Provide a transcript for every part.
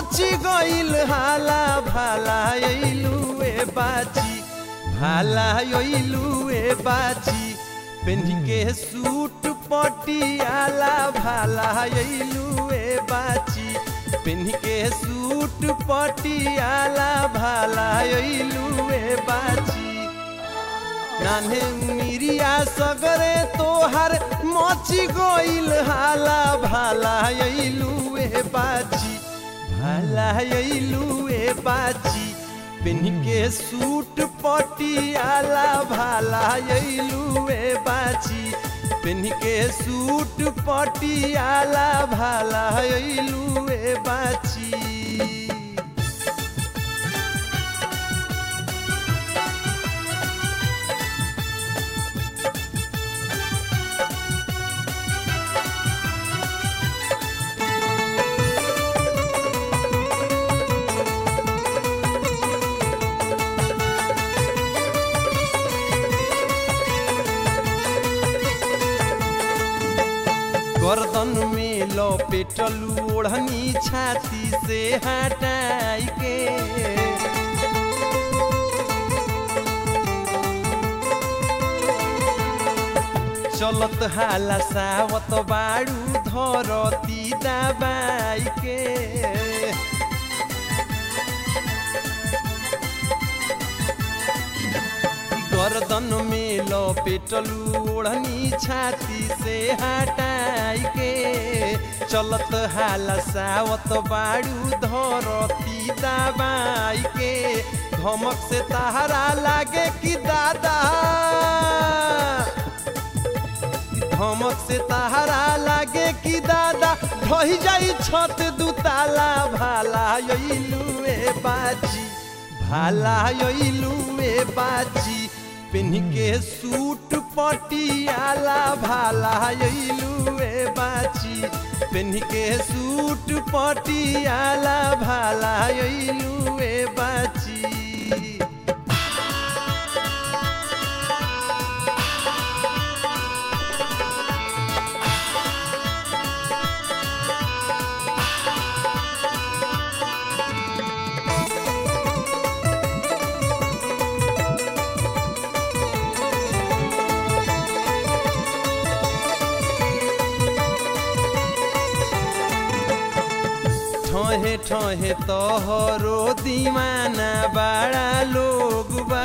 मची गइल हाला भाला अइलू ए बाची भाला अइलू ए बाची पेन्ही के सूट पटियाला भाला अइलू ए बाची पेन्ही के सूट पटियाला भाला अइलू ए बाची नान्हे मिरिया सगरे तोहर मची गइल हाला भाला अइलू ए बाची भाला अइलू ए बाची पेन्ही के सूट पटियाला भाला अइलू ए बाची पेन्ही के सूट पटियाला भाला अइलू ए बाची गर्दन में लपेटलू ओढ़नी छाती से हटाई के चलत हाला सावत बाड़ू धरती दबाई के गर्दन में लपेटलू ओढ़नी छाती से हटाई के चलत हाला सावत बाड़ू धरती दबाई के धमक से तहरा लागे कि दादा धमक से तहरा लागे कि दादा ढही जाई छत दुताला भाला अइलू ए बाजी भाला अइलू ए बाजी पेन्ही के सूट पटियाला भाला अइलू ए बाची पेन्ही के सूट पटियाला भाला अइलू ए बाची ठहे ठहे तोहरो दीवाना बड़ा लोग बा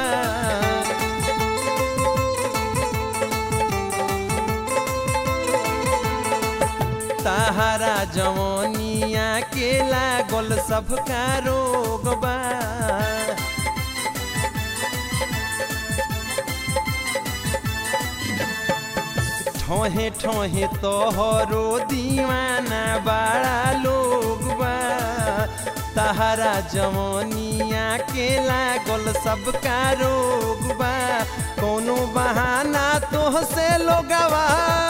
ताहरा जवनिया के लागल सबका रोग बा ठहे ठहे तोहरो दीवाना बड़ा लोग बा तहरा जवनिया के लागल सबका रोग बा कोनो बहाना तोहसे लोगवा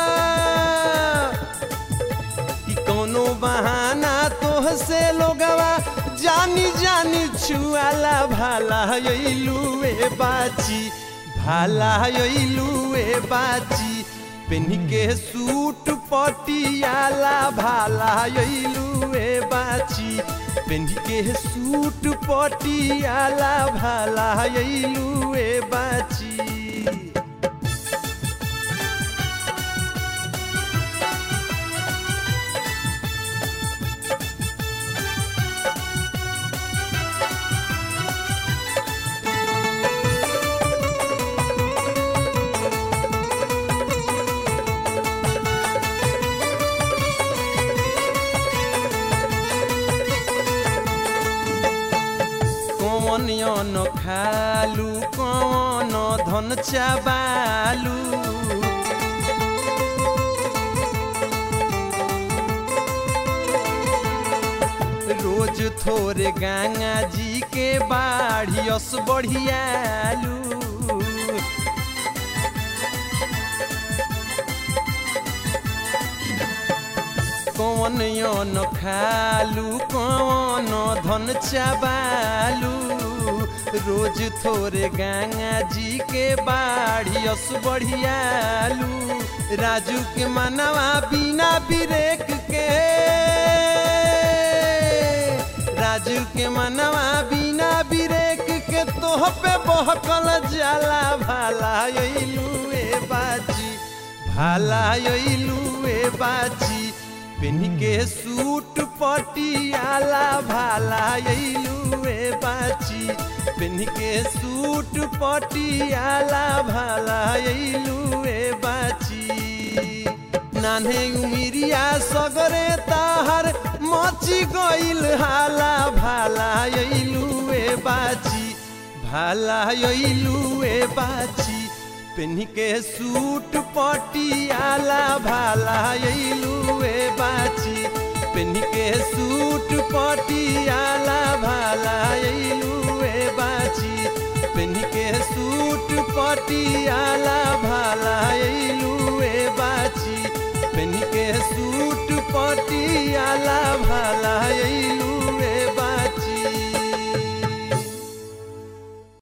कि कोनो बहाना तोहसे लोगवा जानी जानी छुआला भाला अइलू ए बाची भाला अइलू ए बाची पेन्ही के सूट पटियाला भाला अइलू ए बाची पेन्ही के सूट पटियाला भाला अइलू ए बाची कौन न खालू कौन धन चाबालू रोज थोरे गंगा जी के बाढ़ियस बढ़ियालू कौन न खालू कौन धन चाबालू रोज थोरे गंगा जी के बाढ़ियस बढ़ियालू राजू के मनवा बिना बिरेक के नाजुक के मनवा बिना बिरेक के तोह पे बहकल जाला भाला अइलू ए बाची भाला अइलू ए बाची पेन के सूट पटियाला भाला अइलू ए बाची पेन के सूट पटियाला भाला अइलू ए बाची नान्हे उमिरिया सगरे ताहर मची गइल हाला भाला अइलू ए बाची भाला अइलू ए बाची पेन के सूट पटियाला भाला अइलू ए बाची पेन के सूट पटियाला भाला अइलू ए बाची पेन के सूट पटियाला भाला अइलू ए बाची पेन के सूट पटियाला भाला अइलू